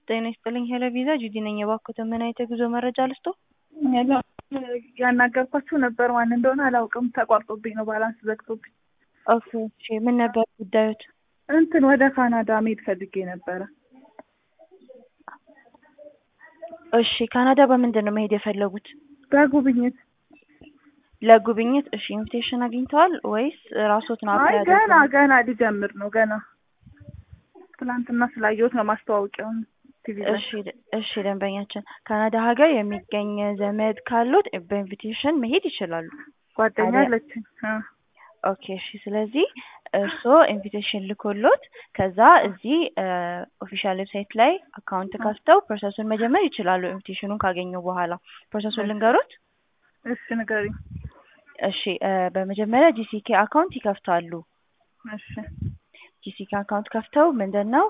ጤና ይስጥልኝ ሄሎ ቪዛ ጁዲ ነኝ። የባኮተ ምን አይነት የጉዞ መረጃ ልስጦ? ያናገርኳችሁ ነበር። ማን እንደሆነ አላውቅም። ተቋርጦብኝ ነው ባላንስ ዘግቶብኝ። ኦኬ እሺ። ምን ነበር ጉዳዮት? እንትን ወደ ካናዳ መሄድ ፈልጌ ነበረ። እሺ ካናዳ በምንድን ነው መሄድ የፈለጉት? በጉብኝት ለጉብኝት። እሺ ኢንቪቴሽን አግኝተዋል ወይስ ራስዎት ነው? አይ አፕላይ ገና ያደረጉት? ገና ሊጀምር ነው ገና ትናንትና ስላየሁት ነው ማስታወቂያውን ቲቪ ላይ። እሺ እሺ ደንበኛችን ካናዳ ሀገር የሚገኝ ዘመድ ካሉት በኢንቪቴሽን መሄድ ይችላሉ። ጓደኛ ታዲያ- አለችኝ። አ፣ ኦኬ እሺ። ስለዚህ እርስዎ ኢንቪቴሽን ልኮሎት ከዛ እዚህ ኦፊሻል ዌብሳይት ላይ አካውንት ከፍተው ፕሮሰሱን መጀመር ይችላሉ። ኢንቪቴሽኑን ካገኙ በኋላ ፕሮሰሱን ልንገሩት። እሺ ንገሪኝ። እሺ እ በመጀመሪያ ጂሲኬ አካውንት ይከፍታሉ። እሺ ጂሲኬ አካውንት ከፍተው ምንድን ነው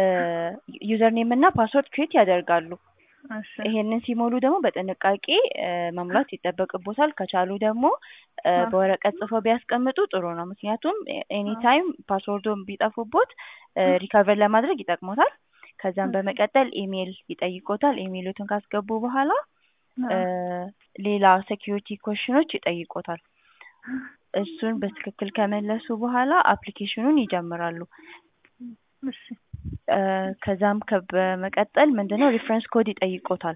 ዩዘር ኔም እና ፓስወርድ ክሬት ያደርጋሉ። እሺ ይሄንን ሲሞሉ ደግሞ በጥንቃቄ እ መሙላት ይጠበቅቦታል። ከቻሉ ደግሞ እ አዎ። በወረቀት ጽፈው ቢያስቀምጡ ጥሩ ነው። ምክንያቱም ኤኒ ታይም ፓስወርዱን ቢጠፉቦት ሪካቨር ለማድረግ ይጠቅሞታል። ከዛም በመቀጠል ኢሜይል ይጠይቆታል። ኢሜይሉትን ካስገቡ በኋላ እ ሌላ ሴኪሪቲ ኮሽኖች ይጠይቆታል። እሱን በትክክል ከመለሱ በኋላ አፕሊኬሽኑን ይጀምራሉ። እሺ እ ከዛም ከ- በመቀጠል ምንድነው ሪፍረንስ ኮድ ይጠይቆታል።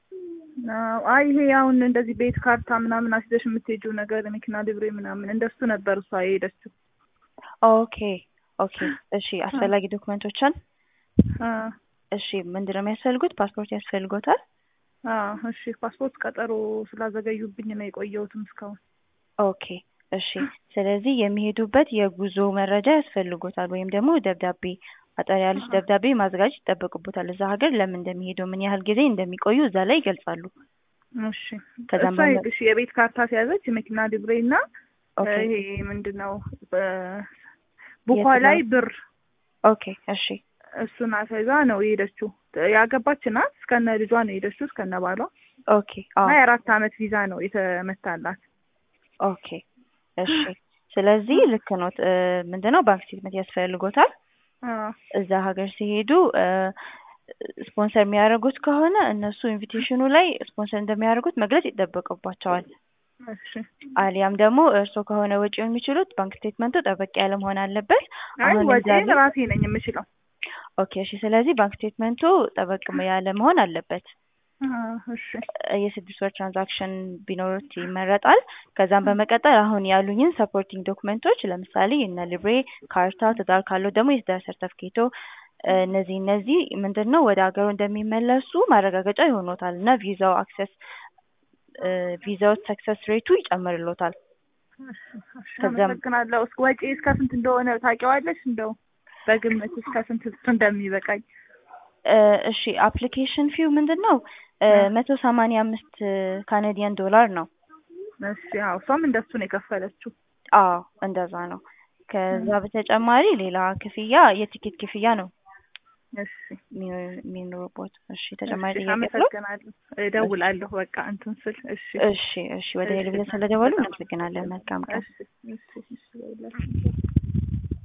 አዎ፣ አይ ይሄ አሁን እንደዚህ ቤት ካርታ ምናምን አስይዘሽ የምትሄጂው ነገር መኪና ሊብሬ ምናምን እንደሱ ነበር እሷ የሄደችው። ኦኬ ኦኬ እሺ አስፈላጊ ዶክመንቶችን አ፣ እሺ ምንድነው የሚያስፈልጉት? ፓስፖርት ያስፈልጎታል። አ፣ እሺ ፓስፖርት ቀጠሮ ስላዘገዩብኝ ነው የቆየሁትም እስካሁን። ኦኬ እሺ ስለዚህ የሚሄዱበት የጉዞ መረጃ ያስፈልጎታል ወይም ደግሞ ደብዳቤ አጠር ያለች ደብዳቤ ማዘጋጀት ይጠበቅቦታል። እዛ ሀገር ለምን እንደሚሄዱ ምን ያህል ጊዜ እንደሚቆዩ እዛ ላይ ይገልጻሉ። እሺ ከዛም እሷ በመ- እሺ የቤት ካርታ ሲያዘች የመኪና ሊብሬ እና ኦኬ ይሄ ምንድን ነው በ- ቡኳ የት ላይ ነው? ብር ኦኬ እሺ እሱን አሳይዛ ነው የሄደችው። ያገባች ናት። እስከነ ልጇ ነው የሄደችው እስከነ ባሏ ኦኬ አዎ እና የአራት አመት ቪዛ ነው የተመታላት። ኦኬ እሺ ስለዚህ ልክ ነው። እ ምንድነው ባንክ ስቴትመንት ያስፈልጎታል። አ፣ እዛ ሀገር ሲሄዱ እ ስፖንሰር የሚያደርጉት ከሆነ እነሱ ኢንቪቴሽኑ ላይ ስፖንሰር እንደሚያደርጉት መግለጽ ይጠበቅባቸዋል። እሺ አሊያም ደግሞ እርስዎ ከሆነ ወጪው የሚችሉት ባንክ ስቴትመንቱ ጠበቅ ያለ መሆን አለበት። አይ አሁን ወጪን እንዳሉ ራሴ ነኝ የምችለው። ኦኬ እሺ ስለዚህ ባንክ ስቴትመንቱ ጠበቅ ያለ መሆን አለበት። አ፣ እሺ እ የስድስት ወር ትራንዛክሽን ቢኖሩት ይመረጣል። ከዛም በመቀጠል አሁን ያሉኝን ሰፖርቲንግ ዶክመንቶች ለምሳሌ እነ ሊብሬ ካርታ፣ ትዳር ካለው ደግሞ የትዳር ሰርተፍኬቶ እ እነዚህ እነዚህ ምንድን ነው ወደ ሀገሩ እንደሚመለሱ ማረጋገጫ ይሆኖታል እና ቪዛው አክሰስ እ ቪዛው ሰክሰስ ሬቱ ይጨምርሎታል። እሺ፣ እሺ፣ ከዛም- አመሰግናለሁ። እስከ ወጪ እስከ ስንት እንደሆነ ታውቂዋለሽ? እንደው በግምት እስከ ስንት እንደሚበቃኝ። እ እሺ አፕሊኬሽን ፊው ምንድን ነው እ እ። መቶ ሰማንያ አምስት ካናዲያን ዶላር ነው። እሺ፣ አዎ እሷም እንደሱ ነው የከፈለችው። አዎ እንደዛ ነው። ከዛ በተጨማሪ ሌላ ክፍያ የቲኬት ክፍያ ነው እሺ፣ የሚኖ- የሚኖሩበት። እሺ ተጨማሪ እሺ፣ ጥያቄ አለው? አመሰግናለሁ። እደውላለሁ በቃ እንትን ስል። እሺ፣ እሺ እሺ ወደ እሺ፣ ቴሌቪዥን ስለደወሉ በጣም እናመሰግናለን። መልካም ቀን። እሺ፣ እሺ፣ እሺ፣ እደውላለሁ።